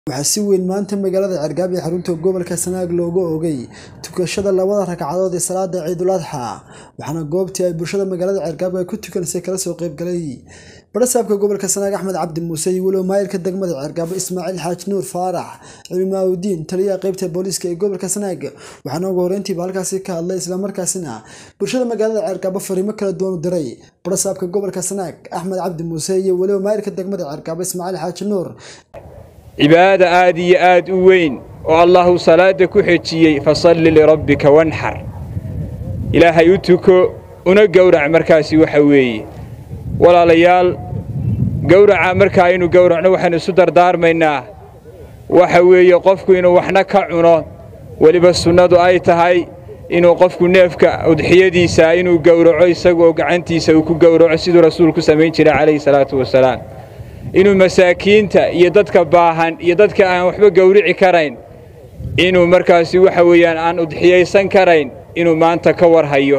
waxaa si weyn maanta magaalada Cergaab ee xarunta gobolka Sanaag looga oogay tukashada labada ragcadood ee salaada Ciidul Adxa waxaana goobtii ay bulshada magaalada Cergaab ay ku tukansay kala soo qayb galay barasaabka gobolka Sanaag Axmed Cabdi Muuse iyo walow maayirka degmada Cergaab Ismaaciil Xaaji Nuur Faarax Cilmaawdiin taliyaha qaybta booliska ee gobolka Sanaag waxaana ugu horreyntiiba halkaasi ka hadlay isla markaasina bulshada magaalada Cergaab fariimo kala duwan u diray barasaabka gobolka Sanaag Axmed Cabdi Muuse iyo walow maayirka degmada Cergaab Ismaaciil Xaaji Nuur cibaada aad iyo aad u weyn oo allahu salaada ku xejiyey fasalli lirabbika wanxar ilaahay u tuko una gowrac markaasi waxa weeye walaalayaal gowraca markaa aynu gowracno waxaynu isu dardaarmaynaa waxa weeye qofku inuu waxna ka cuno weliba sunnadu ay tahay inuu qofku neefka udxiyadiisa inuu gowraco isagoo gacantiisa uu ku gowraco siduu rasuulku samayn jiray calayhi salaatu wasalaam inuu masaakiinta iyo dadka baahan iyo dadka aan waxba gowrici karayn inuu markaasi waxa weeyaan aan udxiyaysan karayn inuu maanta ka war hayo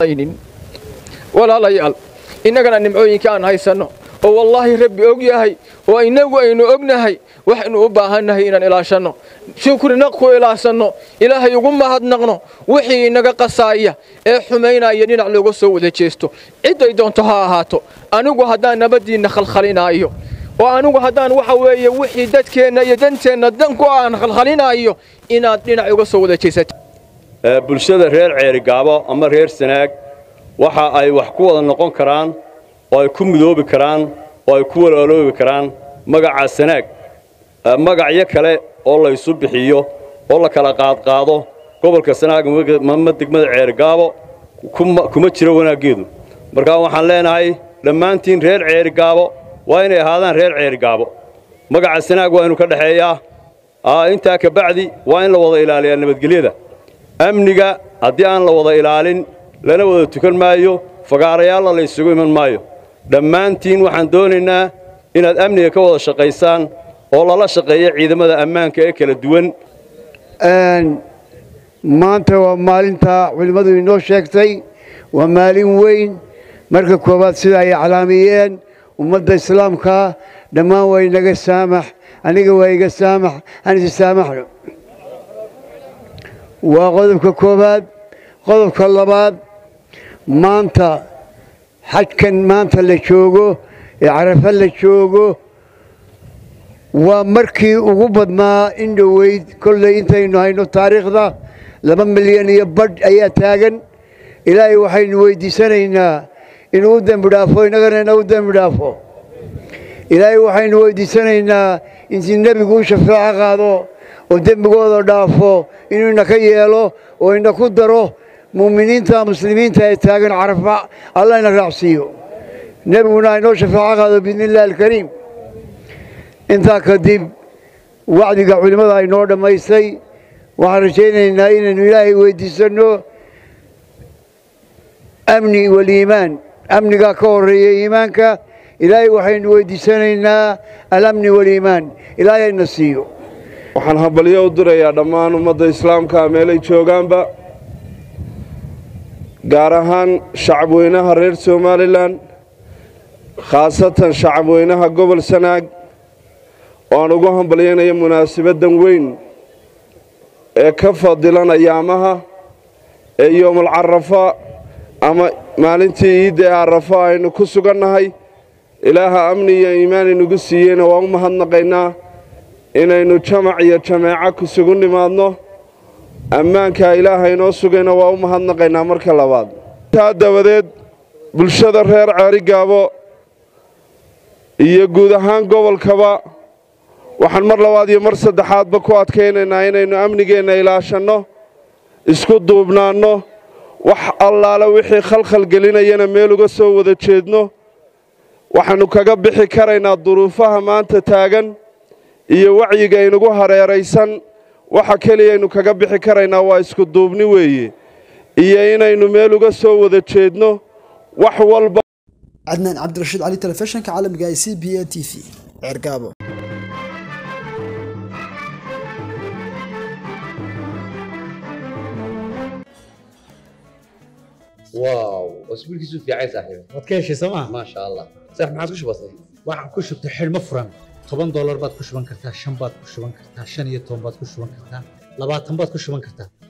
walaalayaal innagana nimcooyinka aan haysanno oo wallaahi rabbi og yahay oo innagu aynu ognahay waxaynu u baahannahay inaan ilaashanno shukrina ku ilaashanno ilaahay ugu mahadnaqno wixii inaga qasaaya ee xumaynaya dhinac looga soo wada jeesto cidday doonto ha ahaato anigu haddaan nabaddiinna khalkhalinaayo oo anigu haddaan waxa weeye wixii dadkeenna iyo danteenna danku aan khalkhalinaayo inaad dhinac uga soo wada jeesato bulshada reer ceerigaabo ama reer sanaag waxa ay wax ku wada noqon karaan oo ay ku midoobi karaan oo ay ku walaaloobi karaan magaca sanaag magacyo kale oo laysu bixiyo oo la kala qaadqaado gobolka sanaag ama degmada ceerigaabo kuma jiro wanaaggeedu markaa waxaan leenahay dhammaantiin reer ceerigaabo waa inay ahaadaan reer ceerigaabo magaca sanaag waa inu ka dhexeeyaa intaa ka bacdi waa in la wada ilaaliyaa nabadgelyada amniga haddii aan la wada ilaalin lana wada tukan maayo fagaarayaalla la ysugu iman maayo dhammaantiin waxaan doonaynaa inaad amniga ka wada shaqaysaan oo lala shaqeeya ciidamada ammaanka ee kala duwan maanta waa maalinta culimmadu inoo sheegtay waa maalin weyn marka koowaad sida ay aclaamiyeen ummadda islaamka dhammaan waa inaga saamax aniga waa iga saamax aan isi saamaxno waa qodobka koowaad qodobka labaad maanta xajkan maanta la joogo ee carafa la joogo waa markii ugu badnaa in dhoweyd kolley intaynu hayno taariikhda laba milyan iyo badh ayaa taagan ilaahay waxaynu weyddiisanaynaa inuu u dembi dhaafo innagana inagu dembi dhaafo ilaahay waxaynu weyddiisanaynaa intii nebigu u shafaaco qaado oo dembigooda dhaafo inuu inaka yeelo oo inaku daro mu'miniinta muslimiinta ee taagan carafa allah ina raacsiiyo nebiguna inoo shafaaco qaado biidni illahi alkariim intaa kadib wacdiga culimmada aynoo dhammaystay waxaan rajaynaynaa inaynu ilaahay weyddiisanno amni waliimaan amnigaa ka horreeya iimaanka ilaahay waxaynu weyddiisanaynaa alamni waliimaan ilaahay ayna siiyo waxaan hambalyo u dirayaa dhammaan ummadda islaamka meelay joogaanba gaar ahaan shacabweynaha reer somalilan khaasatan shacabweynaha gobol sanaag oo aan ugu hambalyaynayo munaasabaddan weyn ee ka fadilan ayaamaha ee yoomul carafa ama maalintii iidda ee carafa aynu ku sugannahay ilaaha amni iyo iimaan inugu siiyeyna waa u mahadnaqaynaa inaynu jamac iyo jameeco ku sugu nimaadno ammaankaa ilaaha inoo sugayna waa u mahadnaqaynaa marka labaad taa dabadeed bulshada reer ceerigaabo iyo guud ahaan gobolkaba waxaan mar labaad iyo mar saddexaadba ku adkaynaynaa inaynu amnigeenna ilaashanno isku duubnaanno wax allaale wixii khalkhal gelinayana meel uga soo wada jeedno waxaannu kaga bixi karaynaa duruufaha maanta taagan iyo wacyiga inugu hareeraysan waxa keliyaynu kaga bixi karaynaa waa isku duubni weeye iyo inaynu meel uga soo wada jeedno wax walba cadnaan cabdirashiid cali telefishinka caalamiga ee c b a t v cergaabo واو اسبوعك في عايز صاحبي waad ka heshay sooma ما شاء الله صح ما عاد كش بسيط waxaan ku shubtay xidhmo furan toban doolar baad ku shuban kartaa shan baad ku shuban kartaa shan iyo toban baad ku shuban kartaa labaatan baad ku shuban kartaa